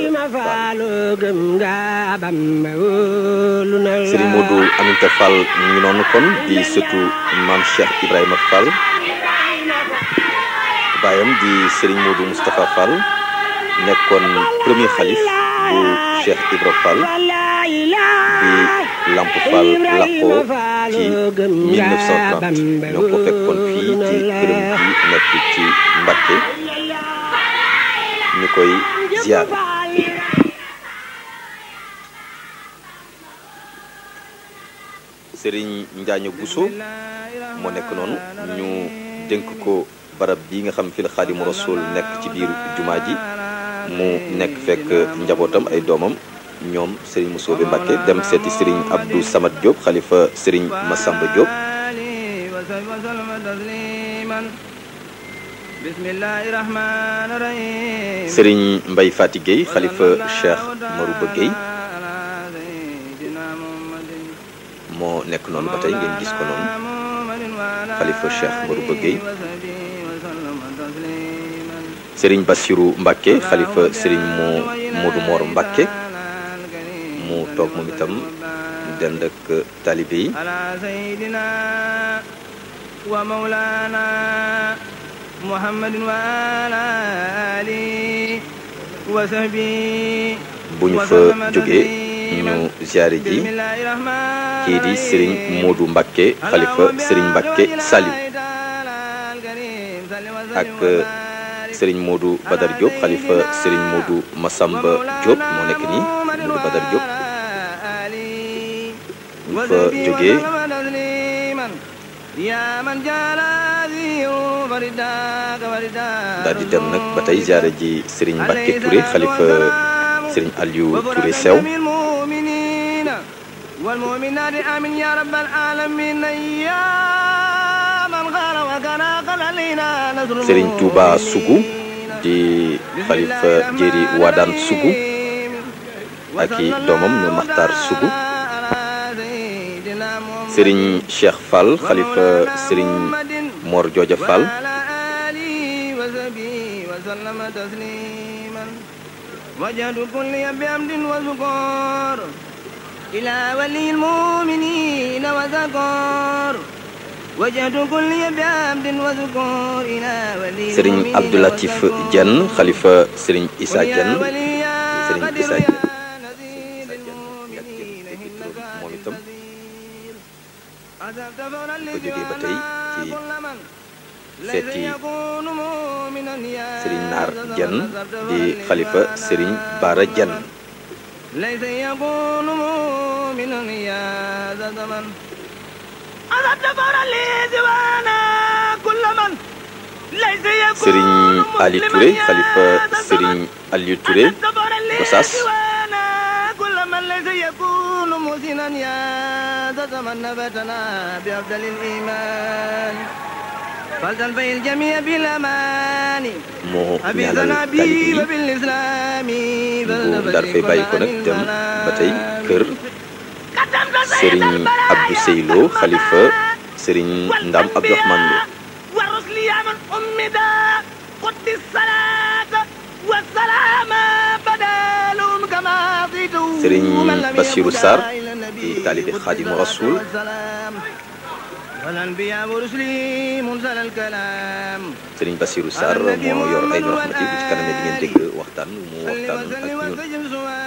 Fall Serigne Modou Aminta Fall ñu ngi noonu kon di sëtu maam Cheikh Ibrahima Fall baayam di Serigne Modou Moustapha Fall nekkoon premier xalif bu Cheikh Ibra Fall bi Lamp Fall laqoo ci 1930 ñoo ko fekkoon fii ci këram gi nekk ci Mbacké ñu koy ziar Serigne Njaaño Bousso moo nekk noonu ñu dénk ko barab bi nga xam fi la Xaadimu Rasuul nekk ci biir jumaa ji mu nekk fekk njabootam ay doomam ñoom Serigne Moussobe Mbacké dem seeti Serigne Abdou Samad Diop xalifa Serigne Massamba Diop Serigne Mbaye Fati Gueye xalifa Cheikh Marouba Gueye moo nekk noonu ba tey ngeen gis ko noonu xalifa Cheikh Marouba Gueye Serigne Bassirou Mbacké xalifa Serigne moo Modou Mor Mbacké mu toog moom itam dend ak talibe yi bu ñu fa jógee ñu ziare ji kii di Serigne Modou Mbacké xalifa Serigne Mbacké Saliou ak Serigne Modou Badar Diop xalifa Serigne Modou Massamba Diop moo nekk nii Modou Badar Diop ñu fa jógee daal di dem nag ba tey ziare ji Serigne Mbacké Touré xalifa Serigne Aliou Touré Sew والمؤمنات آمين يا رب العالمين يا من غار وكان قل علينا نصر Serigne Touba Sougou di xalifa Jéeri Wadaan Sougou ak i doomam ñu Maxtaar Sougou Serigne Cheikh Fall xalifa Serigne Mor Jooja Fall وجهد كل بحمد وذكور إلى ولي المؤمنين وذكور وجهد كل بحمد وذكور إلى ولي Serigne Abdou Latif Diène xalifa Serigne Issa Diène Serigne Issa Diène moom itam ko jógee ba tey ci seeti Serigne Naar Diène di xalifa Serigne Bara Diène ليس يكون مؤمنا يا ذا زمن أذبت فرا لي دوانا كل من ليس يكون Serigne Ali Touré xalifa Serigne Aliou Touré Gossas كل من ليس يكون محسنا يا ذا زمن نبتنا بأفضل الإيمان فلتنفي الجميع بالأمان moo ñaanal أبيتنا talibe بي yi وبالإسلام bu daal fay bàyyi ko nag dem ba tey kër Serigne Abdou Seylo xalifa Serigne Ndam Abdourahmane Lo والرسل يا من أمدا قد الصلاة والسلام بدالهم كما قيتوا Serigne ومن لم Bassirou يكن Sarr إلى النبي di taalibe قد Xaadimu الصلاة Rasuul والسلام. والأنبياء ورسلي منزل الكلام Serigne Bassirou Sarr moo yor ay rahmati bu ci kanamee di ngeen dégg waxtaan mu waxtaan ak ñun